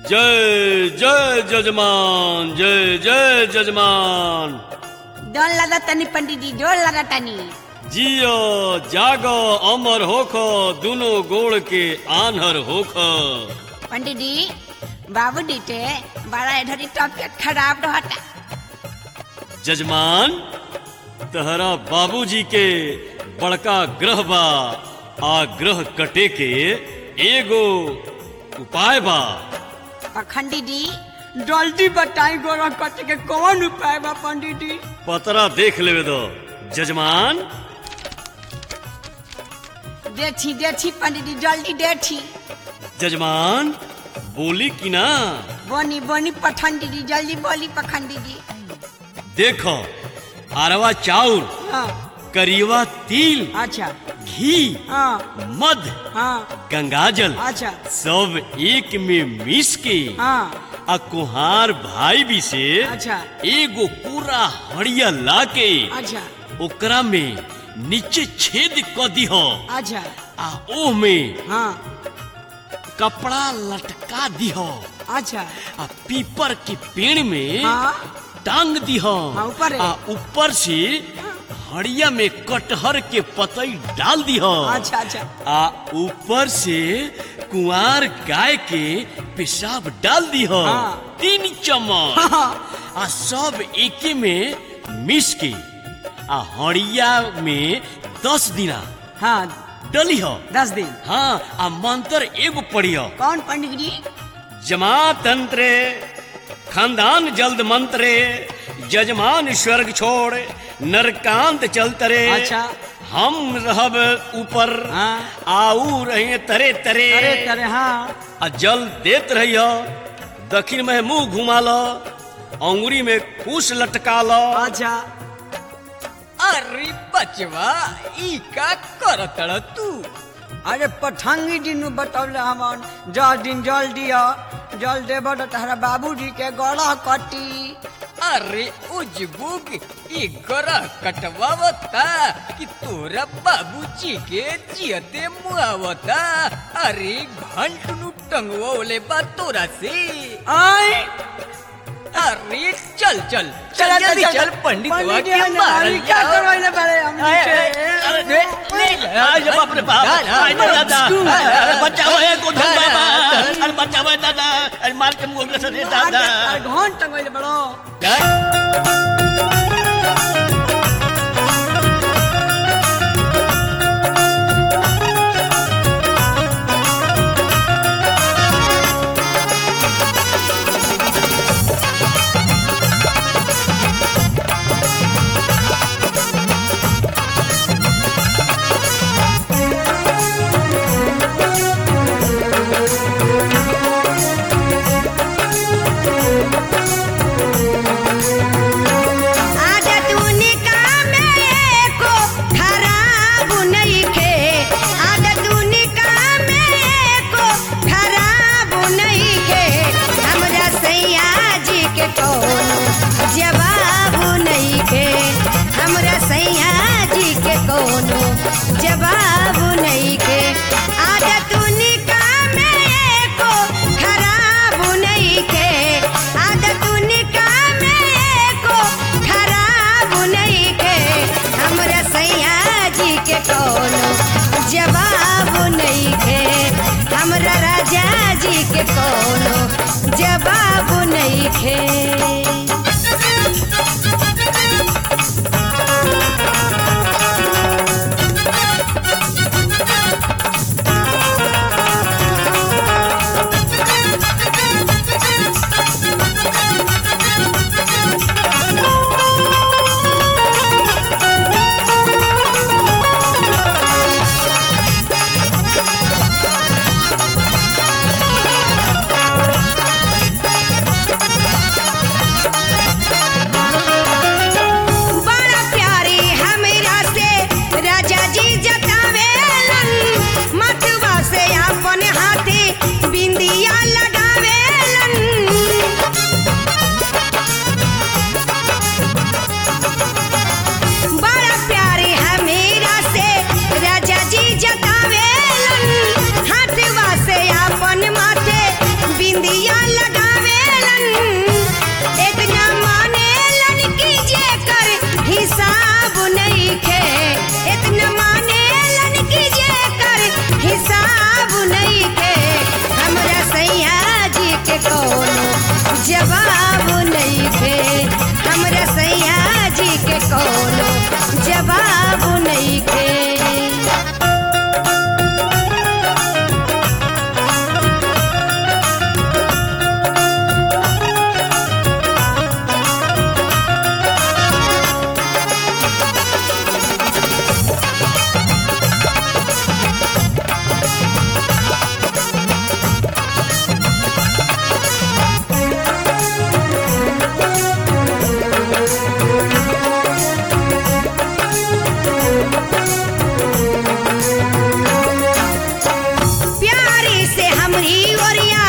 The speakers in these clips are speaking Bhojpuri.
जय जय जजमान जय जय जजमान डोल लगा तनी पंडित जी डोल लगा तनी जियो जागो अमर होखो दोनों गोड़ के आन्हर होखो पंडित जी बाबू डीटे बड़ा इधर ही तबियत खराब रहता जजमान तहरा बाबूजी के बड़का ग्रह बा आ ग्रह कटे के एगो उपाय बा पखंडी जी जल्दी बताई गोरा कट के कौन उपाय बा पंडित जी पतरा देख लेवे दो जजमान देखी देखी पंडित जी जल्दी देखी जजमान बोली कि ना बोनी बोनी पखंडी जी जल्दी बोली पखंडी जी देखो अरवा चाउर हाँ करीवा तिल अच्छा घी हाँ मध हाँ गंगाजल अच्छा सब एक में मिस के हाँ आ कुहार भाई भी से अच्छा एगो पूरा हड़िया ला के अच्छा ओकरा में नीचे छेद क दिहो अच्छा आ ओह में हाँ कपड़ा लटका दिहो अच्छा आ पीपर के पेड़ में हाँ टांग दिहो हाँ, ऊपर है। आ ऊपर से हड़िया में कटहर के पतई डाल दिहो अच्छा अच्छा आ ऊपर से कुंवार गाय के पेशाब डाल दिहो हाँ। तीन चम्मच हाँ आ सब एके में मिस के आ हड़िया में दस दिना हाँ डली हो दस दिन हाँ आ मंत्र एगो पढ़ियो कौन पंडित जी जमा तंत्रे खानदान जल्द मंत्रे जजमान स्वर्ग छोड़ नरकांत चलतरे अच्छा। हम रहब ऊपर हाँ। आऊ रहे तरे तरे अरे करे हाँ आ जल देत रहियो दक्षिण में मुंह घुमा लो अंगुरी में कुश लटका लो अच्छा अरे बचवा ई का करतड़ तू अरे पठंगी दिन बतौले हमन दस दिन जल दिया जल देब तो तहरा बाबूजी के गड़ा कटी अरे उजबुग ई गरा कटवावता कि तोरा बाबूजी के जियते मुआवता अरे घंटनु टंगवले बा तोरा से आई अरे चल चल चल जल्दी चल पंडित पंडित जी, के हमारे मारल क्या जाओ। करवाइले बारे हम आए, नीचे? आए, अरे, ले, ले, आज बाप रे बाप डाल, आज डाल, दादा डाल, अरे बचाओ है गोधन डाल, बाबा डाल। अरे बचाओ है दादा अरे मार के मुंह में से दे अरे, दादा अरे, घंट टंगवाइले बड़ो डाल। आदत उनका में को खराब नइखे आदत उनका में को खराब नइखे हमरा सैया जी के कोनो जवाब नइखे हमरा सैया जी के कोनो जवाब नइखे आदत उनका में को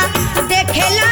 देखेला